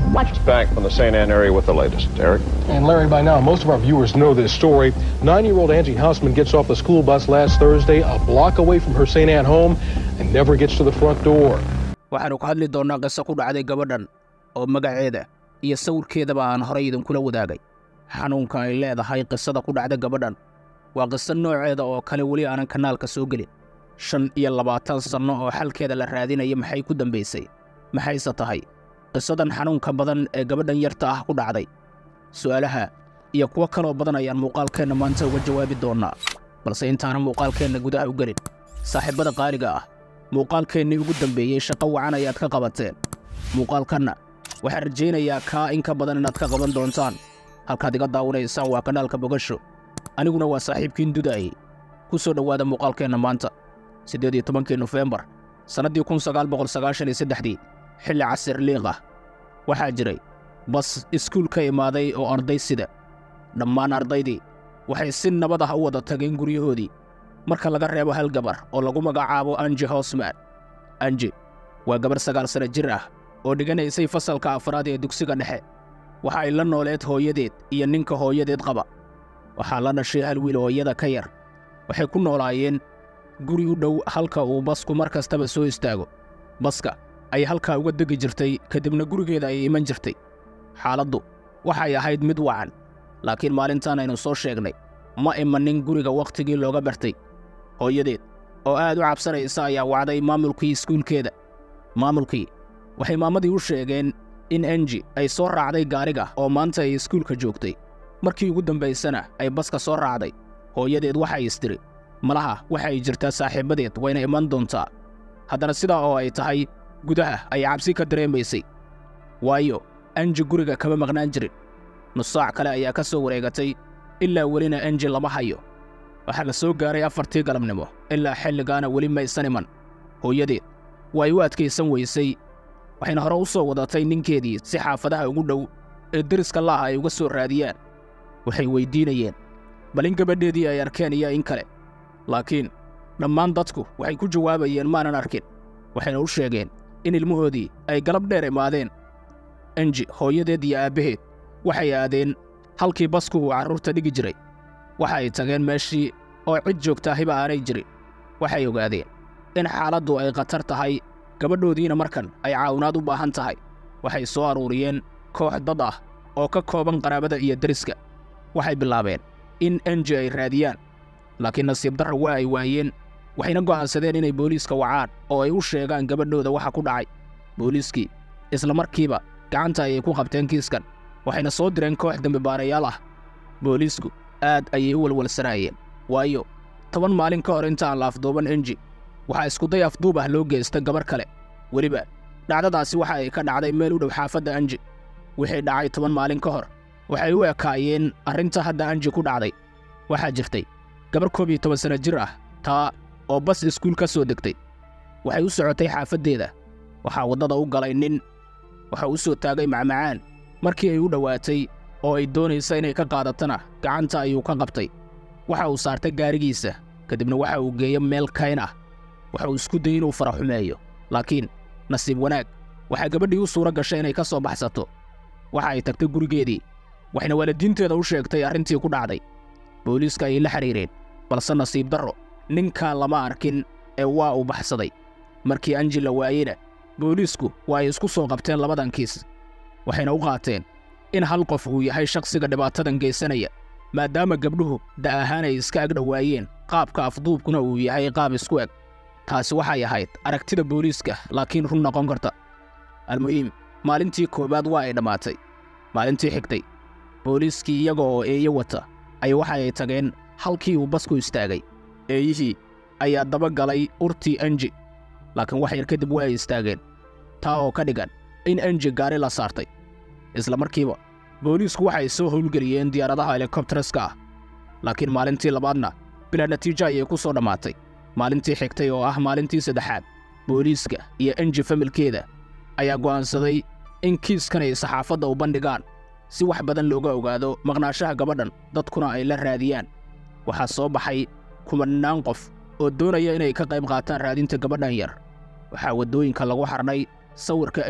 It's back from the St. Anne area with the latest. Eric? And Larry, by now, most of our viewers know this story. Nine-year-old Angie Hausman gets off the school bus last Thursday, a block away from her St. Anne home, and never gets to the front door. waxaannu ka hadli doonnaa qiso ku dhacday gabadhan oo magaceeda iyo sawirkeedaba aan horay idinkula wadaagay xanuunka ay leedahay qisada ku dhacda gabadhan waa qiso nooceeda oo kale weli aanan kanaalka soo gelin shan iyo labaatan sanno oo xalkeeda la raadinaya maxay ku dambaysay maxayse tahay qisadan xanuunka badan ee gabadhan yarta ah ku dhacday su'aalaha iyo kuwo kaloo badan ayaan muuqaalkeenna maanta uga jawaabi doonnaa balse intaanan muuqaalkeenna gudaha u gelin saaxiibbada qaaliga ah muuqaalkeennii ugu dambeeyey shaqo wacan ayaad ka qabateen muuqaalkanna waxaan rajaynayaa kaa in ka badan inaad ka qaban doontaan halkaad iga daawanaysaan waa kanaalka bogasho aniguna waa saaxiibkiin dudaayey ku soo dhowaada muuqaalkeenna maanta siddeed iyo tobankii nofembar sannaddii kun sagaal boqol sagaashan iyo saddexdii xilli casir liiq ah waxaa jiray bas iskuul ka imaaday oo arday sida dhammaan ardaydii waxay si nabad ah u wada tageen guryahoodii marka laga reebo hal gabar oo lagu magacaabo anji hosman anji waa gabar sagaal sana jir ah oo dhiganaysay fasalka afraad ee dugsiga dhexe waxa ay la nooleed hooyadeed iyo ninka hooyadeed qaba waxaa la dhashay hal wiil hooyada ka yar waxay ku noolaayeen guri u dhow halka uu basku mar kastaba soo istaago baska ay halkaa uga degi jirtay kadibna gurigeeda ayay iman jirtay xaaladdu waxay ahayd mid wacan laakiin maalintan aynu soo sheegnay ma imanin guriga wakhtigii looga bartay hooyadeed oo aad u cabsanaysa ayaa wacday maamulkii iskuulkeeda maamulkii waxay maamadii u sheegeen in enji ay soo raacday gaariga oo maanta ay iskuulka joogtay markii ugu dambaysana ay baska soo raacday hooyadeed waxay istiri malaha waxa ay jirtaa saaxiibbadeed wayna iman doontaa haddana sidaa oo ay tahay gudaha ay cabsi ka dareemaysay waayo enji guriga kama maqnaan jirin nusaac kale ayaa ka soo wareegatay ilaa welina enji lama hayo waxaa la soo gaaray afartii galabnimo ilaa xilligaana weli maysan iman hooyadeed way u adkaysan weysay waxayna hore u soo wadatay ninkeedii si xaafadaha ugu dhow ee deriska la'ah ay uga soo raadiyaan waxay weyddiinayeen bal in gabadheedii ay arkeen iyo in kale laakiin dhammaan dadku waxay ku jawaabayeen maanan arkin waxayna u sheegeen in ilmahoodii ay galab dheer imaadeen enji hooyadeed iyo aabbaheed waxay aadeen halkii basku uu carruurta dhigi jiray waxa ay tageen meeshii oo cid joogtaahiba aanay jirin waxay ogaadeen in xaaladdu ay khatar tahay gabadhoodiina markan ay caawinaad u baahan tahay waxay soo aruuriyeen koox dad ah oo ka kooban qaraabada iyo deriska waxay bilaabeen in enji ay raadiyaan laakiin nasiib darra waa ay waayeen waxayna go'aansadeen inay booliiska wacaan oo ay u sheegaan gabadhooda waxa ku dhacay booliiskii isla markiiba gacanta ayay ku qabteen kiiskan waxayna soo direen koox dembibaarayaal ah booliisku aad ayay u walwalsanaayeen waayo toban maalin ka hor intaan la afduuban enji waxaa iskuday afduub ah loo geysta gabar kale weliba dhacdadaasi waxa ay ka dhacday meel u dhow xaafadda anji wixii dhacay toban maalin ka hor waxay u ekaayeen arrinta hadda anji ku dhacday waxaa jirtay gabar koob iyo toban sanno jir ah taa oo bas iskuul ka soo degtay waxay u socotay xaafaddeeda waxaa waddada u galay nin waxa u soo taagay macmacaan markii ay u dhowaatay oo ay doonaysa inay ka qaadatana gacanta ayuu ka qabtay waxa uu saartay gaarigiisa kadibna waxa uu geeyo meel kayn ah waxa uu isku dayey inuu fara xumeeyo laakiin nasiib wanaag waxaa gabadhii u suura gashay inay ka soo baxsato waxa ay tagtay gurigeedii waxayna waalidiinteeda u sheegtay arrintii ku dhacday booliiska ayay la xidhiireen balse nasiib darro ninkaa lama arkin ee waa uu baxsaday markii anji la waayeyna booliisku waa ay isku soo qabteen labadan kiis waxayna u qaateen in hal qof uu yahay shakhsiga dhibaatadan geysanaya maadaama gabdhuhu da' ahaan ay iska agdhowaayeen qaabka afduubkuna uu yahay qaab isku eg taasi waxay ahayd aragtida booliiska laakiin run noqon karta almuhiim maalintii koowaad waa ay dhammaatay maalintii xigtay booliiskii iyaga oo eeyo wata ay waxa ay tageen halkii uu basku istaagay eeyihii ayaa daba galay urtii enji laakiin wax yar kadib waa ay istaageen taa oo ka dhigan in enji gaari la saartay isla markiiba booliisku waxay soo howlgeliyeen diyaaradaha helikobtaraska ah laakiin maalintii labaadna bilaa natiijo ayay ku soo dhammaatay maalintii xigtay oo ah maalintii saddexaad booliiska iyo enji familkeeda ayaa go'aansaday in kiiskan ay saxaafadda u bandhigaan si wax badan looga ogaado maqnaashaha gabadhan dadkuna ay la raadiyaan waxaa soo baxay kumannaan qof oo doonaya inay ka qayb qaataan raadinta gabadhan yar waxaa waddooyinka lagu xarnay sawirka enji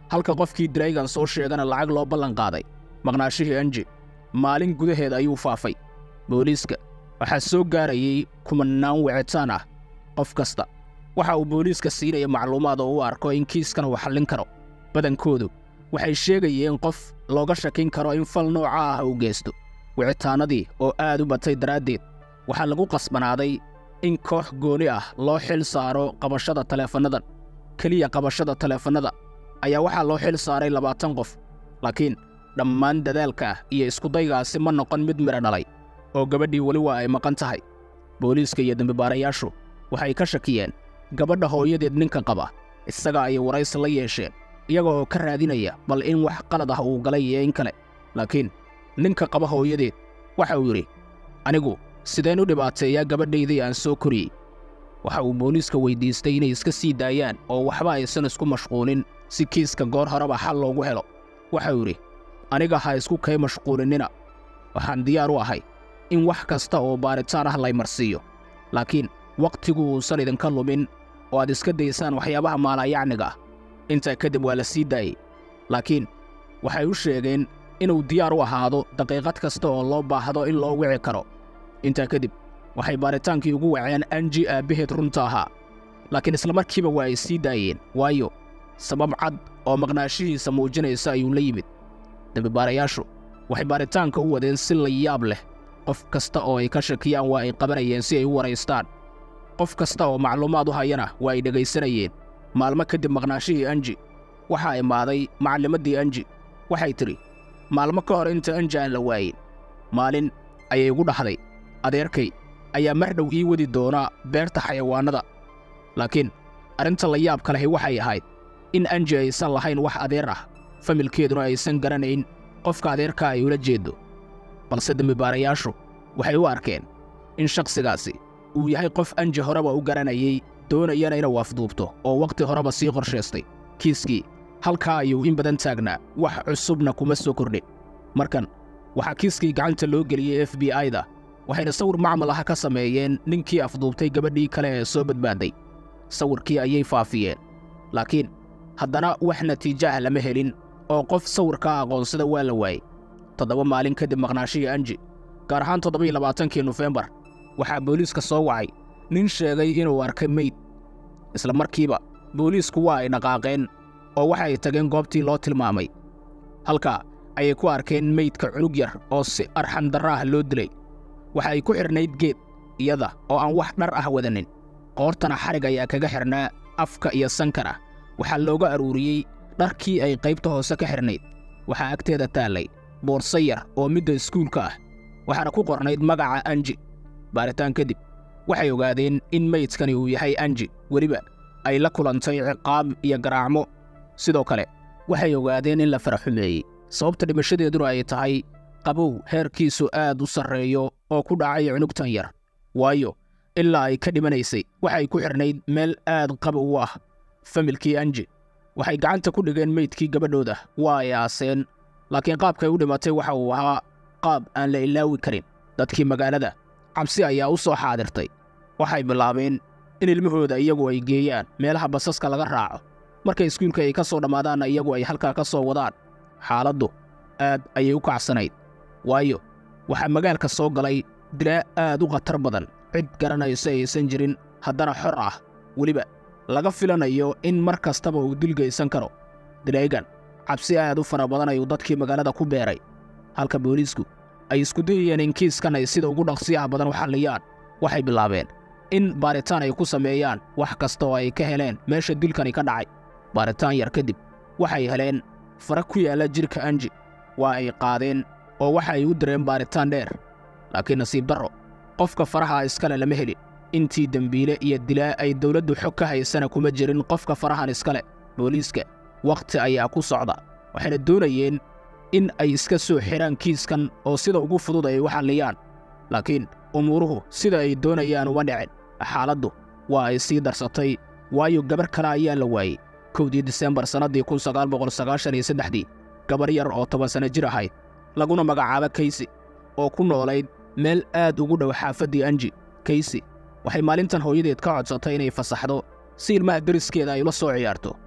halka qofkii draygan soo sheegana lacag loo ballan qaaday maqnaashihii anji maalin gudaheed ayuu faafay booliiska waxaa soo gaarayay kumannaan wicitaan ah qof kasta waxa uu booliiska siinaya macluumaad oo u arko in kiiskan uu xallin karo badankoodu waxay sheegayeen qof looga shakin karo in fal nooca ah uu geysto wicitaannadii oo aad u batay daraaddeed waxaa lagu qasbanaaday in koox gooni ah loo xil saaro qabashada taleefannadan keliya qabashada taleefannada ayaa waxaa loo xil saaray labaatan qof laakiin dhammaan dadaalka iyo iskudaygaasi ma noqon mid midha dhalay oo gabadhii weli waa ay maqan tahay booliiska iyo dembibaarayaashu waxay ka shakiyeen gabadha hooyadeed ninka qaba isaga ayay waraysi la yeesheen iyaga oo ka raadinaya bal in wax qalad ah uu galay iyo in kale laakiin ninka qaba hooyadeed waxa uu yidhi anigu sideen u dhibaateeyaa gabadhaydii aan soo koriyey waxa uu booliiska weyddiistay inay iska sii daayaan oo waxba aysan isku mashquulin si kiiska goor horeba xal loogu helo waxau yidhi aniga ha isku kay mashquulinnina waxaan diyaar u ahay in wax kasta oo baaritaan ah laymarsiiyo laakiin wakhtigu uusan idinka lumin oo aad iska daysaan waxyaabaha maalayacniga ah intaa kadib waa la sii daayey laakiin waxay u sheegeen inuu diyaar u ahaado daqiiqad kasta oo loo baahdo in loo wici karo intaa kadib waxay baaritaankii ugu waceen anji aabbaheed runta ahaa laakiin islamarkiiba waa ay sii daayeen waayo sabab cad oo maqnaashihiisa muujinaysa ayuu la yimid dembibaarayaashu waxay baaritaanka u wadeen si la yaab leh qof kasta oo ay ka shakiyaan waa ay qabanayeen si ay u waraystaan qof kasta oo macluumaad u hayana waa ay dhegaysanayeen maalmo kadib maqnaashihii anji waxaa imaaday macallimaddii anji waxay tidhi maalmo ka hor inta anji aan la waayin maalin ayay igu dhahday adeerkay ayaa mar dhow ii wadi doona beerta xayawaannada laakiin arrinta la yaabka lahi waxay ahayd in anji aysan lahayn wax adeer ah familkeeduna aysan garanayn qofka adeerka ay ula jeeddo balse dembibaarayaashu waxay u arkeen in shakhsigaasi uu yahay qof anji horeba u garanayay doonayana inuu afduubto oo wakhti horeba sii qorshaystay kiiskii halkaa ayuu in badan taagnaa wax cusubna kuma soo kordhin markan waxaa kiiskii gacanta loo geliyey f b i-da waxayna sawir macmal ah ka sameeyeen ninkii afduubtay gabadhii kale ee soo badbaaday sawirkii ayay faafiyeen laakiin haddana wax natiijo ah lama helin oo qof sawirkaa aqoonsada waa la waayey toddoba maalin kadib maqnaashihii anji gaar ahaan toddoba iyo labaatankii nofembar waxaa booliiska soo wacay nin sheegay inuu arkay meyd isla markiiba booliisku waa ay dhaqaaqeen oo waxay tageen goobtii loo tilmaamay halkaa ayay ku arkeen meydka cunug yar oo si arxan darra ah loo dilay waxa ay ku xidhnayd geed iyada oo aan wax dhar ah wadanin qoortana xadhig ayaa kaga xidhnaa afka iyo sankana waxaa looga aruuriyey dharkii ay qaybta hoose ka xidhnayd waxaa agteeda taallay boorso yar oo midda iskuulka ah waxaana ku qornayd magaca anji baaritaan kadib waxay ogaadeen in meydkani uu yahay anji weliba ay la kulantay ciqaab iyo garaacmo sidoo kale waxay ogaadeen in la faraxumeeyey sababta dhimashadeeduna ay tahay qabow heerkiisu aad u sarreeyo oo ku dhacay cunugtan yar waayo ilaa ay ka dhimanaysay waxay ku xidhnayd meel aad qabow u ah familkii anji waxay gacanta ku dhigeen meydkii gabadhooda waa ay aaseen laakiin qaabkay u dhimatay waxa uu ahaa qaab aan la ilaawi karin dadkii magaalada cabsi ayaa u soo xaadirtay waxay bilaabeen in ilmahooda iyagu ay geeyaan meelaha basaska laga raaco markay iskuulka ay ka soo dhammaadaanna iyagu ay halkaa ka soo wadaan xaaladdu aad ayay u kacsanayd waayo waxaa magaalka soo galay dilaa aad u khatar badan cid garanaysa aysan jirin haddana xor ah weliba laga filanayo in mar kastaba uu dil geysan karo dilaygan cabsi aad u fara badan ayuu dadkii magaalada ku beeray halka booliisku ay isku dayayeen in kiiskan ay sida ugu dhaqsiyaha badan u xalliyaan waxay bilaabeen in baaritaan ay ku sameeyaan wax kasta oo ay ka heleen meesha dilkani ka dhacay baaritaan yar kadib waxay heleen fara ku yaalla jidhka anji waa ay qaadeen oo waxa ay u direen baaritaan dheer laakiin nasiib darro qofka faraha iskale lama helin intii dembiile iyo dilaa ay dawladdu xog ka haysana kuma jirin qofka farahan iskale booliiska wakhti ayaa ku socda waxayna doonayeen in ay iska soo xidhaan kiiskan oo sida ugu fudud ay u xalliyaan laakiin umuuruhu sida ay doonayaan uma dhicin xaaladdu waa ay sii darsatay waayo gabar kale ayaa la waayey kowdii disembar sannaddii kun sagaal boqol sagaashan iyo saddexdii gabar yar oo toban sanno jir ahayd laguna magacaabo kaysi oo ku noolayd meel aad ugu dhow xaafaddii anji kaysi waxay maalintan hooyadeed ka codsatay inay fasaxdo si ilmaha deriskeeda ay ula soo ciyaarto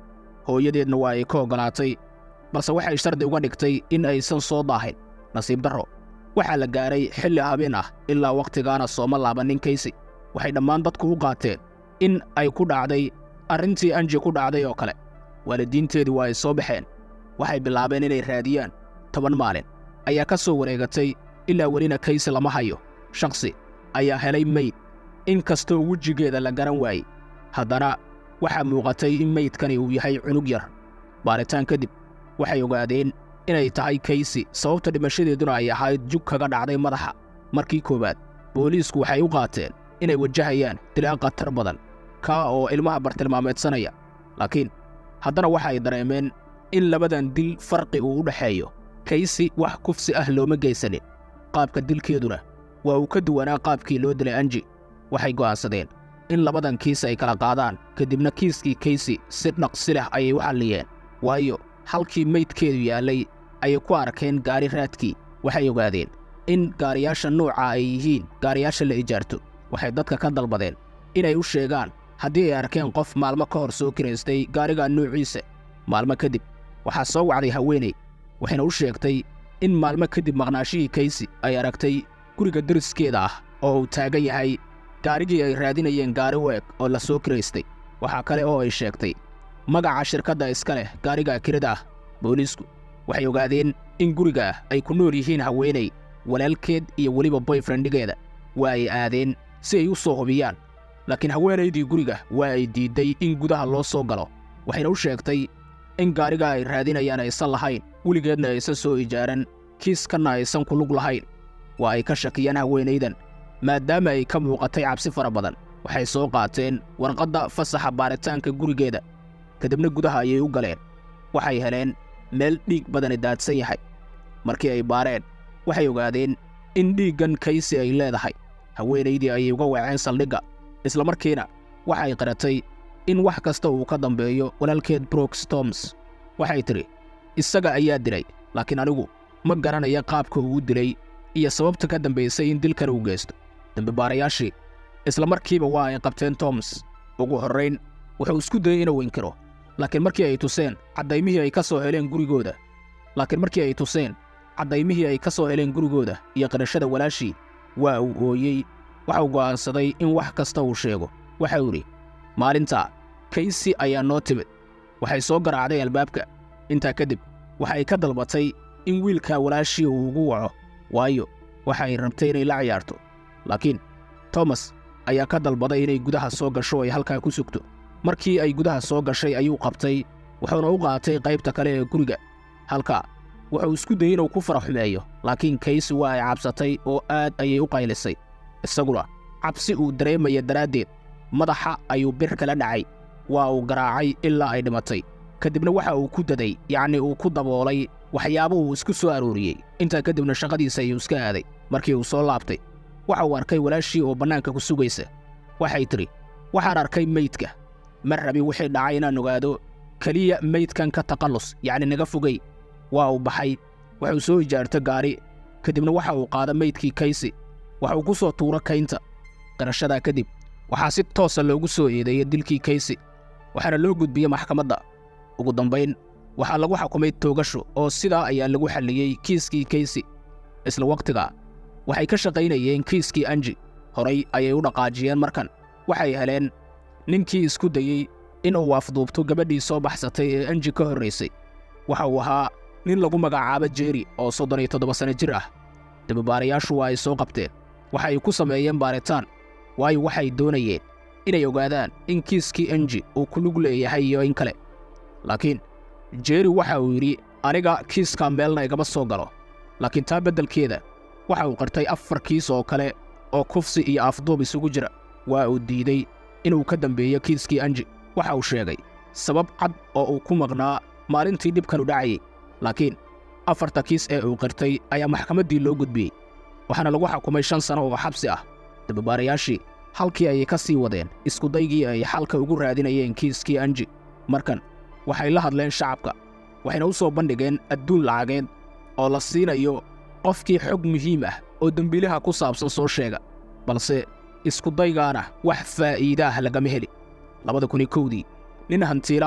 hooyadeedna waa ay ka oggolaatay balse waxay shardi uga dhigtay in aysan soo daahin nasiib darro waxaa la gaaray xilli habeen ah ilaa wakhtigaana sooma laabannin kaysi waxay dhammaan dadku u qaateen in ay ku dhacday arrintii anji ku dhacday oo kale waalidiinteedii waa ay soo baxeen waxay bilaabeen inay raadiyaan toban maalin ayaa ka soo wareegatay ilaa welina kaysi lama hayo shakhsi ayaa helay meyd in kastoo wejigeeda la garan waayey haddana waxaa muuqatay in meydkani uu yahay cunug yar baaritaan kadib waxay ogaadeen inay tahay kaysi sababta dhimashadeeduna ay ahayd jug kaga dhacday madaxa markii koowaad booliisku waxay u qaateen inay wajahayaan dilaa khatar badan kaa oo ilmaha bartilmaameedsanaya laakiin haddana waxay dareemeen in labadan dil farqi uu u dhexeeyo kaysi wax kufsi ah looma geysanin qaabka dilkeeduna waa uu ka duwanaa qaabkii loo dilay anji waxay go'aansadeen in labadan kiis ay kala qaadaan kadibna kiiskii kaysi si dhaqsi leh ayay u xalliyeen waayo halkii meydkeedu yaallay ayay ku arkeen gaari raadkii waxay ogaadeen in gaariyaasha nuuca ay yihiin gaariyaasha la ijaarto waxay dadka ka dalbadeen inay u sheegaan haddii ay arkeen qof maalmo ka hor soo kiraystay gaariga nuuciisa maalmo kadib waxaa soo wacday haweeney waxayna u sheegtay in maalmo kadib maqnaashihii kaysi ay aragtay guriga deriskeeda ah oo uu taagan yahay gaarigii ay raadinayeen gaari u eg oo la soo kiraystay waxaa kale oo ay sheegtay magaca shirkadda iska leh gaariga kirida ah booliisku waxay ogaadeen in guriga ay ku nool yihiin haweeney walaalkeed iyo weliba boyfriendigeeda waa ay aadeen si ay u soo hubiyaan laakiin haweenaydii guriga waa ay diidday in gudaha loo soo galo waxayna u sheegtay in gaariga ay raadinayaan aysan lahayn weligeedna aysan soo ijaaran kiiskanna aysan ku lug lahayn waa ay ka shakiyeen haweenaydan maadaama ay ka muuqatay cabsi fara badan waxay soo qaateen warqadda fasaxa baaritaanka gurigeeda kadibna gudaha ayay u galeen waxay heleen meel dhiig badani daadsan yahay markii ay baareen waxay ogaadeen in dhiiggan kaysi ay leedahay haweenaydii ayay uga waceen saldhigga isla markiina waxay qiratay in wax kasta uu ka dambeeyo walaalkeed brooks toms waxay tidhi isaga ayaa dilay laakiin anigu ma garanaya qaabka uu dilay iyo sababta ka dambaysay in dilkan uu geysto dembibaarayaashii isla markiiba waa ay qabteen toms ugu horrayn wuxuu isku dayey inuu inkiro laakiin markii ay tuseen caddaymihii ay ka soo heleen gurigooda laakiin markii ay tuseen caddaymihii ay ka soo heleen gurigooda iyo qirashada walaashii waa uu ooyey waxau go'aansaday in wax kasta uu sheego waxa uu idhi maalintaa kaysi ayaa noo timid waxay soo garaacday albaabka intaa kadib waxay ka dalbatay in wiilkaa walaashii uu ugu waco waayo waxay rabtay inay la ciyaarto laakiin tomas ayaa ka dalbaday inay gudaha soo gasho ay halkaa ku sugto markii ay gudaha soo gashay ayuu qabtay wuxuuna u qaatay qaybta kale ee guriga halkaa wuxuu isku dayey inuu ku fara xumeeyo laakiin kaysi waa ay cabsatay oo aad ayay u qaylisay isaguna cabsi uu dareemaya daraaddeed madaxa ayuu bir kala dhacay waa uu garaacay ilaa ay dhimatay kadibna waxa uu ku daday yacnii uu ku daboolay waxyaabo uu isku soo arooriyey intaa kadibna shaqadiisa ayuu iska aaday markii uu soo laabtay waxa uu arkay walaashii oo bannaanka ku sugaysa waxay tidhi waxaan arkay meydka ma rabi wixii dhacay inaan ogaado keliya meydkan ka taqallus yacni naga fogey waa uu baxay wuxuu soo ijaarto gaari kadibna waxa uu qaada meydkii kaysi waxuu ku soo tuuro kaynta qirashadaa kadib waxaa si toosa loogu soo eedeeyey dilkii kaysi waxaana loo gudbiyey maxkamadda ugu dambayn waxaa lagu xukumay toogasho oo sidaa ayaa lagu xalliyey kiiskii kaysi isla wakhtigaa waxay ka shaqaynayeen kiiskii anji horay ayay u dhaqaajiyeen markan waxay heleen ninkii isku dayey inuu afduubto gabadhii soo baxsatay ee anji ka horraysay waxa uu ahaa nin lagu magacaabo jeeri oo soddon iyo toddoba sanno jir ah dababaarayaashu waa ay soo qabteen waxay ku sameeyeen baaritaan waayo waxay doonayeen inay ogaadaan in kiiskii anji uu ku lug leeyahay iyo in kale laakiin jeeri waxa uu yidhi aniga kiiskaa meelna igama soo galo laakiin taa beddelkeeda waxa uu qirtay afar kiis oo kale oo kufsi iyo afduub isugu jira waa uu diiday inuu ka dambeeyo kiiskii anji waxa uu sheegay sabab cad oo uu ku maqnaa maalintii dhibkanu dhacayay laakiin afarta kiis ee uu qirtay ayaa maxkamaddii loo gudbiyey waxaana lagu xukumay shan sano oo xabsi ah dababaarayaashii halkii ayay ka sii wadeen iskudaygii ay xalka ugu raadinayeen kiiskii anji markan waxay la hadleen shacabka waxayna u soo bandhigeen adduun lacageed oo la siinayo qofkii xog muhiim ah oo dembiilaha ku saabsan soo sheega balse iskudaygaana wax faa'iidaah lagama heli labada kun iyo kowdii nin hantiilo ah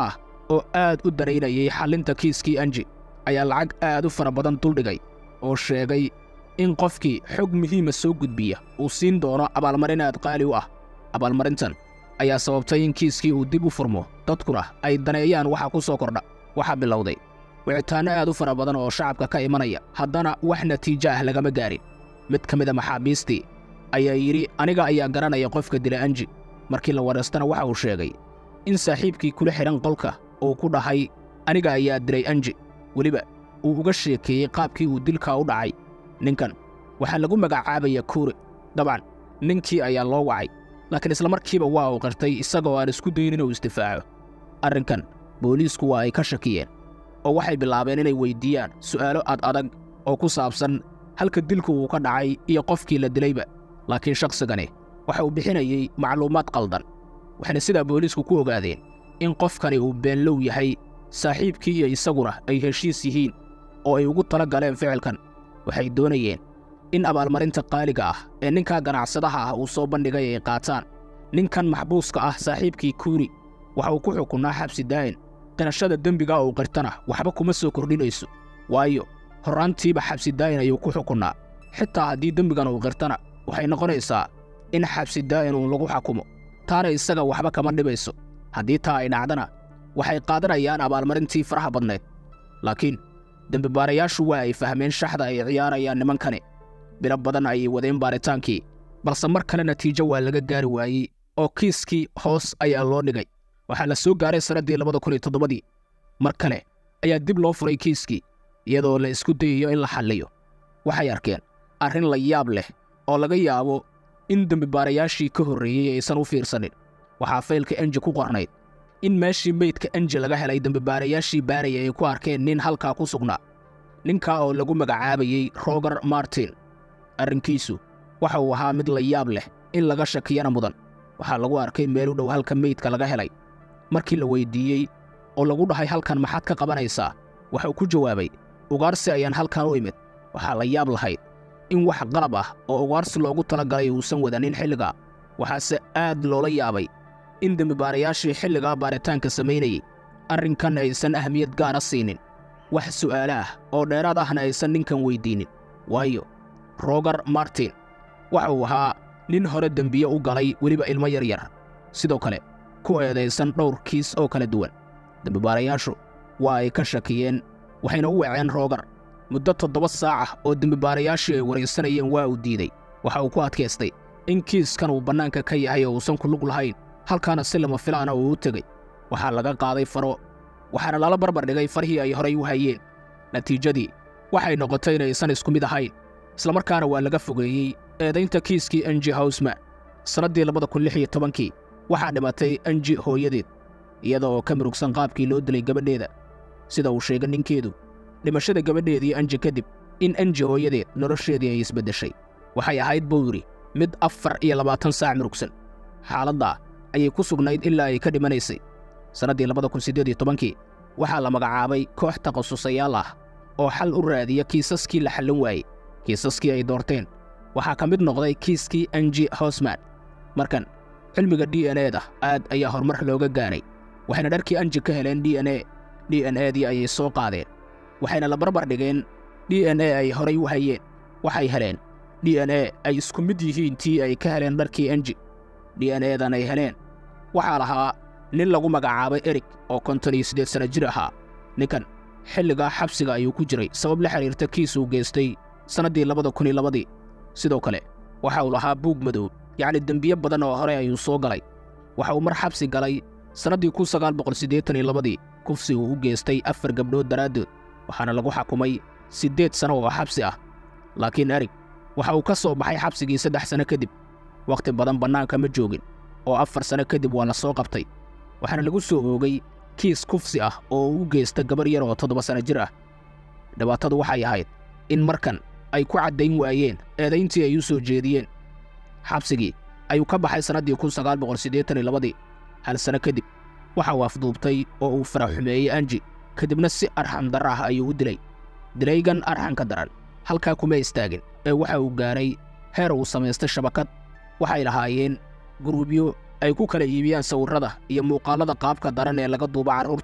oo aad u daraynayay xallinta kiiskii anji ayaa lacag aad u fara badan duldhigay oo sheegay in qofkii xog muhiima soo gudbiya uu siin doono abaalmarin aad qaali u ah abaalmarintan ayaa sababtay in kiiskii uu dib u furmo dadkuna ay daneeyaan waxa ku soo kordha waxaa bilowday wicitaanno aad u fara badan oo shacabka ka imanaya haddana wax natiijo ah lagama gaarin mid ka mida maxaabiistii ayaa yidhi aniga ayaa garanaya qofka dila anji markii la wareystana waxa uu sheegay in saaxiibkii kula xidhan qolka uu ku dhahay aniga ayaa dilay anji weliba uu uga sheekeeyey qaabkii uu dilkaa u dhacay ninkan waxaa lagu magacaabaya kuure dabcan ninkii ayaa loo wacay laakiin islamarkiiba waa uu qirtay isagoo aan isku dayin inuu isdifaaco arrinkan booliisku waa ay ka shakiyeen oo waxay bilaabeen inay weyddiiyaan su'aalo ad adag oo ku saabsan halka dilku uu ka dhacay iyo qofkii la dilayba laakiin shakhsigani waxa uu bixinayey macluumaad qaldan waxayna sidaa booliisku ku ogaadeen in qofkani uu beenlow yahay saaxiibkii iyo isaguna ay heshiis yihiin oo ay ugu tala galeen ficilkan waxay doonayeen in abaalmarinta qaaliga ah ee ninkaa ganacsadaha ah uu soo bandhigay ay qaataan ninkan maxbuuska ah saaxiibkii kuuri waxa uu ku xukunnaa xabsi daa'in qirashada dembiga uu qirtana waxba kuma soo kordhinayso waayo horraantiiba xabsi daa'in ayuu ku xukunnaa xitaa haddii dembigan uu qirtana waxay noqonaysaa in xabsi daa'in uu lagu xakumo taana isaga waxba kama dhibayso haddii taa ay dhacdana waxay qaadanayaan abaalmarintii faraha badnayd laakiin dembibaarayaashu waa ay fahmeen shaxda ay ciyaarayaan nimankani bilo badan ayay wadeen baaritaankii balse mar kale natiijo waa laga gaari waayey oo kiiskii hoos ayaa loo dhigay waxaa la soo gaaray sannaddii labada kun iyo toddobadii mar kale ayaa dib loo furay kiiskii iyadoo la isku dayayo in la xalliyo waxay arkeen arrin la yaab leh oo laga yaabo in dembibaarayaashii ka horreeyey aysan u fiirsanin waxaa faylka enji ku qornayd in meeshii meydka enji laga helay dembibaarayaashii baaraya ay ku arkeen nin halkaa ku sugnaa ninkaa oo lagu magacaabayey roger martin arrinkiisu waxa uu ahaa mid la yaab leh in laga shakiyana mudan waxaa lagu arkay meel u dhow halka meydka laga helay markii la weyddiiyey oo lagu dhahay halkan maxaad ka qabanaysaa waxauu ku jawaabay ugaarsi ayaan halkan u imid waxaa la yaab lahayd in wax qalab ah oo ugaarsi loogu talagalay uusan wadanin xilligaa waxaase aad loola yaabay in dembibaarayaashii xilligaa baaritaanka samaynayey arrinkan aysan ahmiyad gaara siinin wax su'aalo ah oo dheeraad ahna aysan ninkan weyddiinnin waayo roger martin waxa uu ahaa nin hore dembiye u galay weliba ilmo yar yar sidoo kale ku eedaysan dhowr kiis oo kala duwan dembibaarayaashu waa ay ka shakiyeen waxayna u waceen roger muddo toddoba saac ah oo dembibaarayaashii ay waraysanayeen waa uu diiday waxa uu ku adkaystay in kiiskan uu bannaanka ka yahay oo uusan ku lug lahayn halkaana si lama filaana uu u tegey waxaa laga qaaday faro waxaana lala barbar dhigay farhii ay horay u hayeen natiijadii waxay noqotay inaysan isku mid ahayn islamarkaana waa laga fogeeyey eedaynta kiiskii enji hawsman sannaddii labada kun lix iyo tobankii waxaa dhimatay enji hooyadeed iyada oo ka murugsan qaabkii loo dilay gabadheeda sida uu sheegay ninkeedu dhimashada gabadheedii enji kadib in enji hooyadeed nolosheedii ay isbeddeshay waxay ahayd buu yidhi mid afar iyo labaatan saac murugsan xaaladdaa ayay ku sugnayd ilaa ay ka dhimanaysay sannaddii labada kun siddeed iyo tobankii waxaa la magacaabay koox takhasusayaal ah oo xal u raadiya kiisaskii la xallin waayey kiisaskii ay doorteen waxaa ka mid noqday kiiskii enji hosman markan cilmiga d n e da aad ayaa horumar looga gaaray waxayna dharkii anji ka heleen d n e d n e dii ayay soo qaadeen waxayna la barbar dhigeen d n e ay horay u hayeen waxay heleen d n e ay isku mid yihiin tii ay ka heleen dharkii enji d n e dan ay heleen waxaa lahaa nin lagu magacaabay erig oo konton iyo siddeed sanno jir ahaa ninkan xilligaa xabsiga ayuu ku jiray sabab la xidhiirta kiis uu geystay sannaddii labada kun iyo labadii sidoo kale waxa uu lahaa buug madow yacni dembiye badan oo hore ayuu soo galay waxa uu mar xabsi galay sannaddii kun sagaal boqol siddeetan iyo labadii kufsi uu u geystay afar gabdhood daraaddood waxaana lagu xakumay siddeed sanno oo xabsi ah laakiin erig waxa uu ka soo baxay xabsigii saddex sanno kadib wakhti badan bannaanka ma joogin oo afar sanno kadib waa la soo qabtay waxaana lagu soo oogay kiis kufsi ah oo u geysta gabar yar oo toddoba sanno jir ah dhibaatadu waxay ahayd in markan ay ku caddayn waayeen eedayntii ay u soo jeediyeen xabsigii ayuu ka baxay sannaddii kun sagaal boqol siddeetan iyo labadii hal sanno kadib waxa uu afduubtay oo uu faraxumeeyey anji kadibna si arxan darra ah ayuu u dilay dilaygan arxanka daran halkaa kuma istaagin ee waxa uu gaaray heer uu samaystay shabakad waxay lahaayeen guruubyo ay ku kala iibiyaan sawirrada iyo muuqaallada qaabka daran ee laga duuba carruurta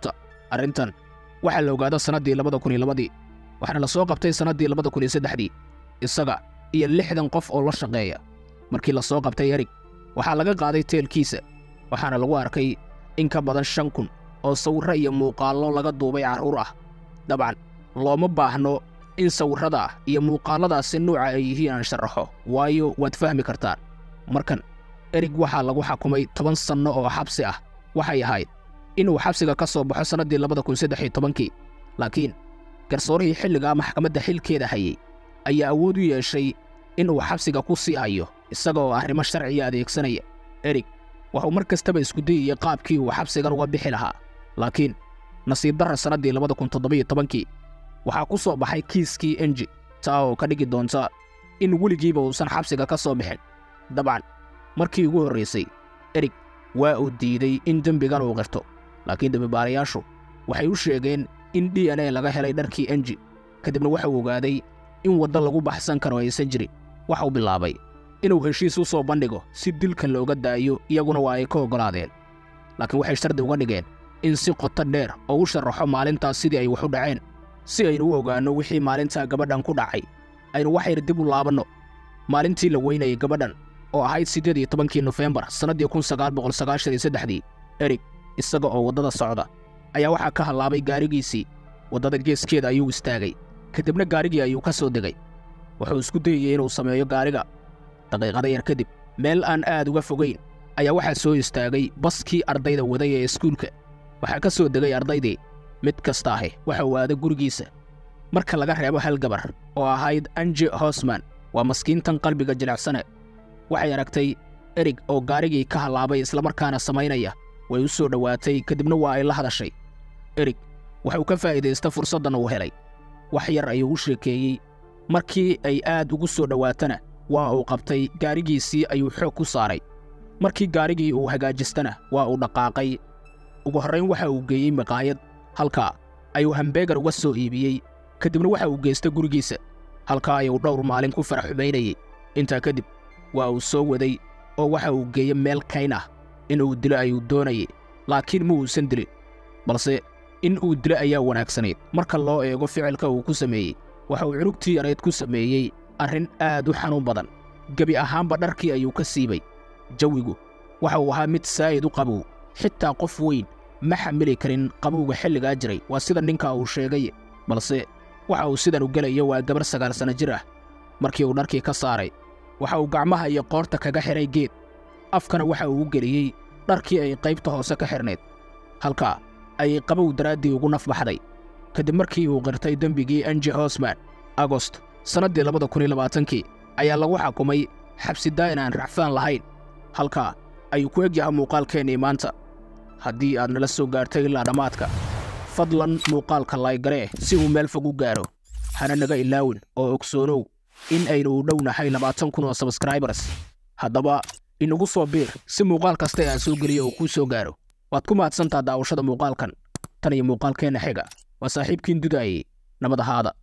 arrintan waxaa la ogaada sannaddii labada kun iyo labadii waxaana la soo qabtay sannaddii labada kun iyo saddexdii isaga iyo lixdan qof oo la shaqeeya markii la soo qabtay erig waxaa laga qaaday teelkiisa waxaana lagu arkay in ka badan shan kun oo sawirro iyo muuqaallo laga duubay carruur ah dabcan looma baahno in sawirrada iyo muuqaalladaasi nuuca ay yihiin aan sharaxo waayo waad fahmi kartaan markan erig waxaa lagu xakumay toban sanno oo xabsi ah waxay ahayd inuu xabsiga ka soo baxo sannaddii labada kun saddex iyo tobankii laakiin garsoorihii xilligaa maxkamadda xilkeeda hayay ayaa awood u yeeshay inuu xabsiga ku sii hayo isagaoo arrimo sharciya adeegsanaya erig wuxuu mar kastaba isku dayayay qaabkii uu xabsigan uga bixi lahaa laakiin nasiib darra sannaddii labada kun toddobiyo tobankii waxaa ku soo baxay kiiskii enji taa oo ka dhigi doonta in weligiiba uusan xabsiga ka soo bixin dabcan markii ugu horraysay erig waa uu diiday in dembigan uu qirto laakiin dembibaarayaashu waxay u sheegeen in d n a laga helay dharkii enji kadibna waxau ogaaday in waddo lagu baxsan karo aysan jirin waxau bilaabay inuu heshiis u soo bandhigo si dilkan looga daayo iyaguna waa ay ka oggolaadeen laakiin waxay shardi uga dhigeen in si qoto dheer oo u sharaxo maalintaas sidii ay wax u dhaceen si aynu u ogaanno wixii maalintaa gabadhan ku dhacay aynu waxayna dib u laabanno maalintii la weynayay gabadhan oo ahayd siddeed iyo tobankii nofembar sannaddii kun sagaal boqol sagaashan iyo saddexdii erig isaga oo waddada socda ayaa waxaa ka hallaabay gaarigiisii waddada geeskeeda ayuu istaagay kadibna gaarigii ayuu ka soo degay wuxuu isku dayayey inuu sameeyo gaariga daqiiqada yar kadib meel aan aad uga fogayn ayaa waxaa soo istaagay baskii ardayda waday ee iskuulka waxaa ka soo degay ardaydii mid kasta ahi waxa uu aaday gurigiisa marka laga reebo hal gabar oo ahayd anje hosman waa maskiintan qalbiga jilicsane waxay aragtay erig oo gaarigii ka hallaabay islamarkaana samaynaya way u soo dhowaatay kadibna waa ay la hadashay erig waxuu ka faa'iidaysta fursaddan uu helay wax yar ayuu u sheekeeyey markii ay aad ugu soo dhowaatana waa uu qabtay gaarigiisii ayuu xoog ku saaray markii gaarigii uu hagaajistana waa uu dhaqaaqay ugu horrayn waxa uu geeyey maqaayad halkaa ayuu hambeegar uga soo iibiyey kadibna waxa uu geystay gurigiisa halkaa ayuu dhowr maalin ku farax xumaynayey intaa kadib waa uu soo waday oo waxa uu geeyey meel kayn ah in uu dilo ayuu doonayey laakiin ma uusan dilin balse in uu dilo ayaa wanaagsanayd marka loo eego ficilka uu ku sameeyey waxa uu cunugtii yarayd ku sameeyey arrin aad u xanuun badan gebi ahaanba dharkii ayuu ka siibay jawigu waxa uu ahaa mid saa'id u qabow xitaa qof weyn ma xamili karin qabowga xilligaa jiray waa sida ninka uu sheegay balse waxa uu sidan u gelayo waa gabar sagaal sanno jir ah markii uu dharkii ka saaray waxa uu gacmaha iyo qoorta kaga xidhay geed afkana waxa uu u geliyey dharkii ay qaybta hoose ka xidhnayd halkaa ayay qabow daraaddii ugu naf baxday kadib markii uu qirtay dembigii anji hosman agost sannaddii labada kun iyo labaatankii ayaa lagu xakumay xabsi daa'in aan racfaan lahayn halkaa ayuu ku egyahay muuqaalkeennii maanta haddii aad nala soo gaartay ilaa dhammaadka fadlan muuqaalka laygaree si uu meel fog u gaaro hana naga ilaawin oo ogsoonow in aynu u dhownahay labaatan kun oo sabskraibers haddaba inagu soo biir si muuqaal kasta aan soo geliyo uu kuu soo gaaro waad ku mahadsantaa daawashada muuqaalkan tan iyo muuqaalkeenna xiga waa saaxiibkiin dudaayey nabad ahaada